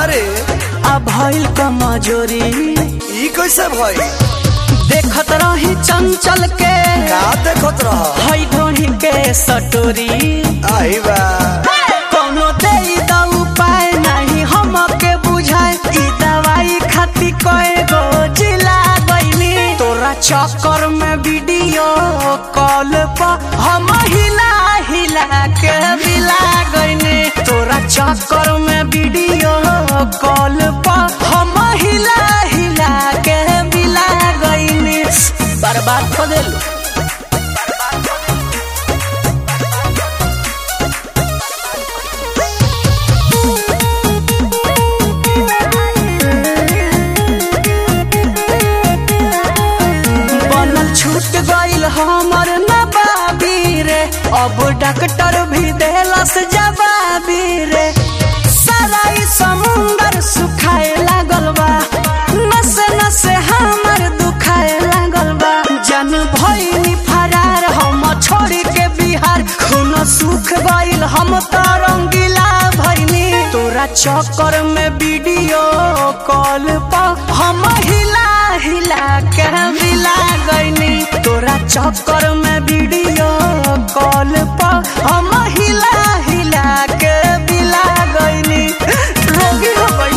रे आ भइल कमजोरी ई कैसे भई देखत रही चंचल के का देखत रह हई ढोही के सटोरी आई बा कोनो दे द उपाय नहीं हमके बुझाए ई दवाई खाती कए गो जिला गईनी तोरा चक्कर में वीडियो कॉल पर हम हिला हिला के बिला गईनी तोरा चक्कर में वीडियो कॉल पर हम हिला हिला के बिला गईनी बर्बाद कर देलू बनल छूट गईल हमर नबाबी रे अब डॉक्टर भी देलस जवाबी रे सारा ई समुंदर सुखाए लागल बा नसे नसे हमर दुखाए लागल बा जन भइनी फरार हम छोड़ के बिहार खून सुख गईल हम त रंगीला भइनी तोरा चक्कर में वीडियो कॉल पर हम हिला हिला के मिला गईनी तोरा चक्कर में वीडियो कॉल पर हम हिला हिला के मिला गईनी रोगी हो गई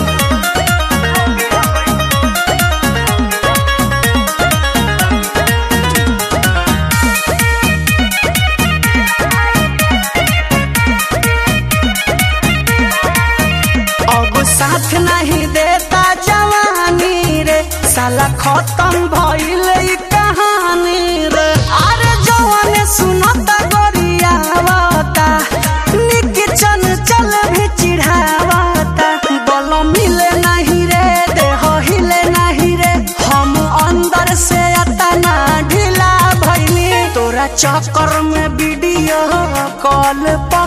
अब साथ नहीं देता जवानी रे साला खत्म भइल ई कहानी रे अरे जवान सुनता गोरियावता निक चन चल भी चिढ़ावता बल मिले नहीं रे देह हिले नहीं रे हम अंदर से अतना ढीला भइनी तोरा चक्कर में वीडियो कॉल पर